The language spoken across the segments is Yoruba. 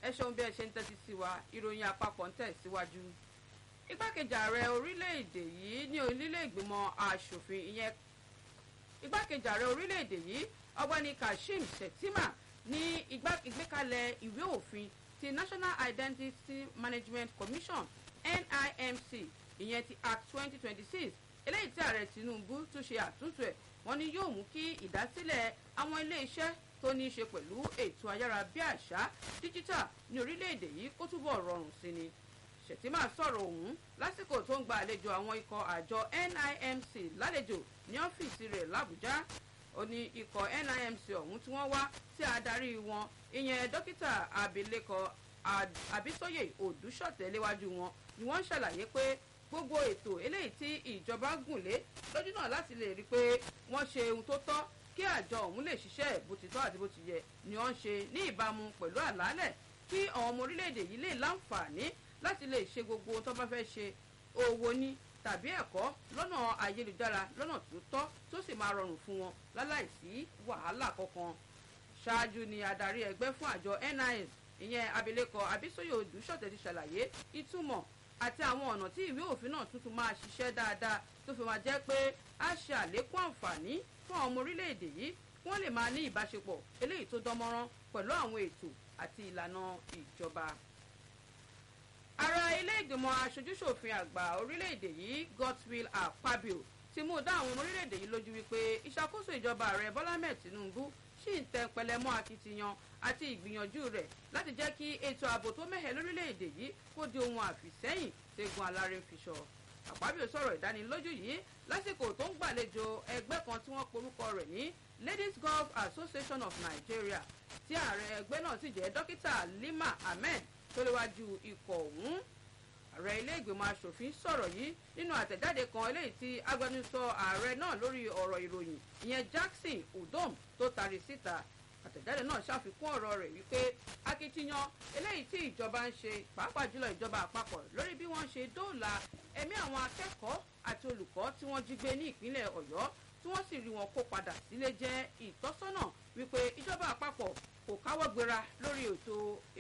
ẹ ṣeun bí ẹ ṣe ń tẹ́tí sí wa ìròyìn àpapọ̀ ń tẹ̀ síwájú. igbákejì ààrẹ orílẹ̀-èdè yìí ní onílé ìgbìmọ̀ asòfin ìyẹn igbákejì ààrẹ orílẹ̀-èdè yìí ọgbẹ́ni kashim shettima ní ìgbékalẹ̀ ìwé òfin ti national identity management commission nimc ìyẹn ti act twenty twenty six eléyìí tí ààrẹ tinubu tún ṣe àtúntò ẹ̀ wọ́n ní yóò mú kí ìdásílẹ̀ àwọn ilé-iṣẹ́ tó ní í ṣe pẹ̀lú ètò ayárabíàṣá díjítà ní orílẹ̀-èdè yìí kó túbọ̀ rọrùn sí ni ṣètìmá sọ̀rọ̀ ọ̀hún lásìkò tó ń gba àlejò àwọn ikọ̀ àjọ nimc lálejò ní ọ́fíìsì rẹ̀ làbújá ó ní ikọ̀ nimc ọ̀hún tí wọ́n wá sí adarí wọn ìyẹn dókítà abilékọ àbísóyè òdúṣọ̀tẹ̀ léwájú wọn ni wọ́n ń ṣàlàyé pé gbogbo ètò eléyìí tí ìjọba gùn lé lójú náà láti lè rí i pé wọ́n ṣe ohun tó tọ́ kí àjọ ọ̀hún lè ṣiṣẹ́ bó ti tọ́ àti bó ti yẹ ni wọ́n ń ṣe ní ìbámu pẹ̀lú àlàálẹ̀ kí àwọn ọmọ orílẹ̀-èdè yìí lè láǹfààní láti lè ṣe gbogbo ohun tó bá fẹ́ ṣe owó ní tàbí ẹ̀kọ́ lọ́nà ayélujára lọ́nà tó tọ́ tó sì máa rọrùn fún wọn láláìsí wàhálà kankan ṣáájú ni adarí ẹgbẹ́ fún àjọ nis ìyẹn abilékọ abisoye odùsọ̀tẹ̀ ti ṣàlàyé ìtumọ̀ àti àwọn ọ̀nà tí ìwé òfin náà tuntun máa ṣiṣẹ́ dáadáa tó fi máa jẹ́ pé a ṣe àlékún àǹfààní fún àwọn ọmọ orílẹ̀-èdè yìí kí wọ́n lè máa ní ìbáṣepọ̀ eléyìí tó dánmọ́rán pẹ̀lú àwọn ètò àti ìlànà ìjọba. ara ilé ìgbìmọ̀ aṣojúṣòfin àgbà orílẹ̀-èdè yìí godswill akpabio ti mú dá àwọn ọmọ orílẹ̀-èdè yìí lójú wípé ìṣàkóso ìjọba ààrẹ bọ́lá mẹ́ẹ̀ tinubu ṣì ń tẹ pẹlẹmọ́ akitiyan àti ìgbìyànjú rẹ̀ láti jẹ́ kí ètò ààbò tó mẹ́hẹ̀ lórílẹ̀‐èdè yìí kó di ohun àfìsẹ́yìn tẹ́gun alárin fiṣọ. àpábíò sọ̀rọ̀ ìdánilójú yìí lásìkò tó ń gbàlejò ẹgbẹ́ kan tí wọ́n porúkọ rẹ̀ ní ladies golf association of nigeria tí ààrẹ ẹgbẹ́ náà sì jẹ́ dókítà lima ahmed tó léwájú ikọ̀ ọ̀hún ààrẹ ilé ìgbìmọ̀ asòfin sọ̀rọ̀ yìí nínú àtẹ̀jáde kan eléyìí tí agbẹnusọ ààrẹ náà lórí ọ̀rọ̀ ìròyìn ìyẹn jackson udom tó tari síta àtẹ̀jáde náà ṣàfikún ọ̀rọ̀ rẹ̀ wípé akitiyan eléyìí tí ìjọba ń ṣe pàápàá jùlọ ìjọba àpapọ̀ lórí bí wọ́n ṣe dóòlà ẹ̀mí àwọn akẹ́kọ̀ọ́ àti olùkọ́ tí wọ́n jí gbé ní ìpínlẹ̀ ọ̀yọ́ tí wọ́n sì rí wọn kó padà sílé jẹ́ ìtọ́sọ́nà wípé ìjọba àpapọ̀ kò káwọ́ gbéra lórí ètò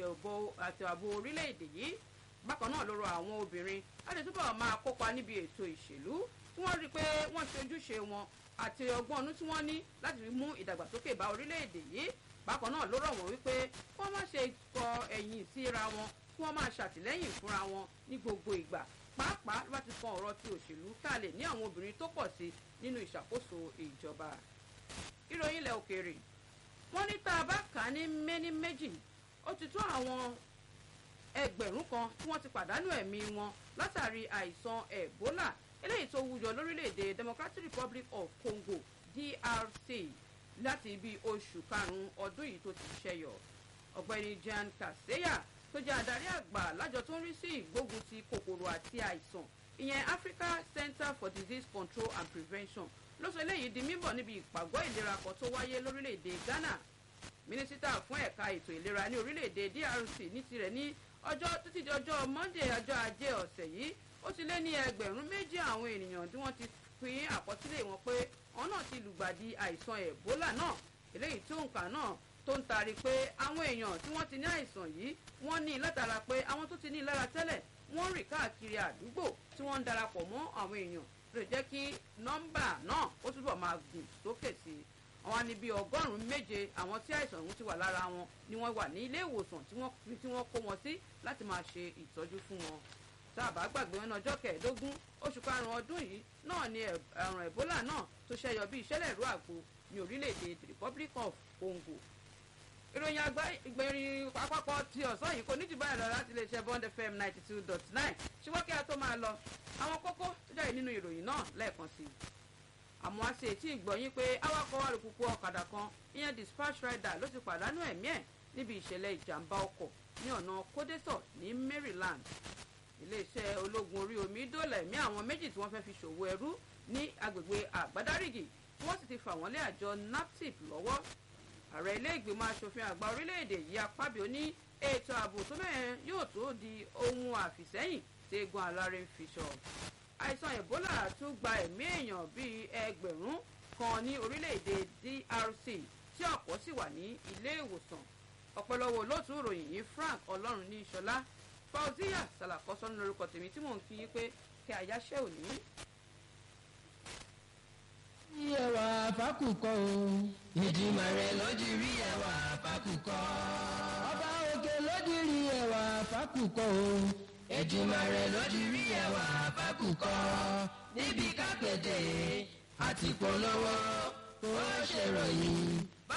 àti ààbò orílẹ̀-èdè yìí bákan náà ló rọ àwọn obìnrin láti túbọ̀ máa kópa níbi ètò ìṣèlú tí wọ́n rí i pé wọ́n ṣe ojúṣe wọn àti ọgbọ́n ọdún tí wọ́n ní láti fi mú ìdàgbàsókè bá orílẹ̀-èdè yìí bákan náà ló rọ̀ wọ́n wípé kí wọ́n má ṣe kọ ẹ̀yìn síra wọn kí wọ́n máa ṣàtìlẹ́yìn fúnra wọn ní gbogbo ìgbà pàápàá ló bá ti kan ọ̀rọ̀ ti òṣèlú ká lè ní àwọn obìnrin tó pọ̀ sí nínú ìṣàkóso ìjọba. ìròyìn ilẹ̀ òkèèrè wọ́n ní tá a bá kà á ní méní méjì ó ti tó àwọn ẹgbẹ̀rún kan tí wọ́n ti pàdánù ẹ̀mí wọn látàrí àìsàn ebola eléyìí tó wúyọ lórílẹ̀‐èdè democratic republic of congo drc láti ibi oṣù karùn-ún ọdún yìí tó ti ṣẹyọ ọ̀gbẹ́ni jan kaseya tó jẹ́ adarí àgbà lájọ tó ń rí sí ìgbógun ti kòkòrò àti àìsàn ìyẹn africa center for disease control and prevention ló sọ eléyìí di mímọ̀ níbi ìpàgọ́ ìlera kan tó wáyé lórílẹ̀‐èdè ghana mínísítà fún ẹ̀ka ètò ìlera ní orílẹ̀‐èdè drc ní tirẹ̀ ní ọjọ́ títí di ọjọ́ monday ọjọ́ ajé ọ̀sẹ̀ yìí ó ti lé ní ẹgbẹ̀rún méjì àwọn ènìyàn tí wọ́n ti pín àkọsílẹ̀ wọn pé wọn náà ti lùgbàdì àìsàn ebola náà eléyìí tí òǹkà náà tó ń tari pé àwọn èèyàn tí wọ́n ti ní àìsàn yìí wọ́n ní látara pé àwọn tó ti ní lára tẹ́lẹ̀ wọ́n rìn káàkiri àdúgbò tí wọ́n ń darapọ̀ mọ́ àwọn èèyàn lè jẹ́ kí nọ́mbà náà ó túbọ̀ máa gùn sókè sí i àwọn ní bíi ọgọ́rùn-ún méje àwọn tí àìsàn ọ̀hún ti wà lára wọn ni wọ́n wà ní ilé ìwòsàn tí wọ́n kó wọn sí láti máa ṣe ìtọ́jú fún wọn tá a bá gbàgbé wọn ní ọjọ́ kẹẹ̀ẹ́dógún oṣù karùn-ún ọdún yìí náà ni àrùn ebola náà tó ṣẹyọ bí ìṣẹ̀lẹ̀ ìrú àgbo ní orílẹ̀-èdè the republic of congo. ìròyìn àgbá ìgbẹ̀rin àpapọ̀ ti ọ̀sán yìí kò ní jù báyìí lọ láti lè ṣe bond fm ninety two dot nine ṣùgbọ́n kí a tó máa lọ àwọn kókó tó jáde nínú ìròyìn náà lẹ́ẹ̀kan sí i. àmọ́ a ṣe ètí ìgbọ̀nyín pé awakọ̀ alùpùpù ọ̀kadà kan ìyẹn dispatch rider ló ti pàdánù ẹ̀mí ẹ̀ níbi ìṣẹ̀lẹ̀ ìjàmbá ọkọ̀ ní ọ̀nà kódẹ́tọ̀ ní maryland iléeṣẹ́ ológun orí omi dóòlà ẹ̀mí àwọn méjì tí wọ́n fẹ́ fi ṣòwò ẹrú ní agbègbè àgbádárìgì tí wọ́n sì ti fà wọ́n lé àjọ naptip lọ́wọ́ ààrẹ ilé ìgbìmọ̀ asòfin àgbà orílẹ̀-èdè yìí apábíò ní ètò ààbò tó mẹ́rin yóò tó di ohun àfìsẹ́yìn tí egun alárè ń fi sọ àìsàn ebola tún gba ẹ̀mí èèyàn bíi ẹgbẹ̀rún kan ní orílẹ̀-èdè drc tí ọ̀pọ̀ sì wà ní ilé ìwòsàn ọ̀pọ̀lọpọ̀ olóòtú ìròyìn yìí frank ọlọ́run ní ìṣọlá fauziya salakọ́sọ́ ní lórúkọ tèmi tí mò ń kí yín pé kí àyáṣẹ́ òní. ẹwà fákùkọ o. ìdìmọ̀ rẹ̀ lójú rí ẹwà fákùkọ. ọba òkè lójú rí ẹwà fákùkọ o. ìdìmọ̀ rẹ̀ lójú rí ẹwà fákùkọ. níbi kápẹ́tẹ̀ àti polówó ó ṣèròyìn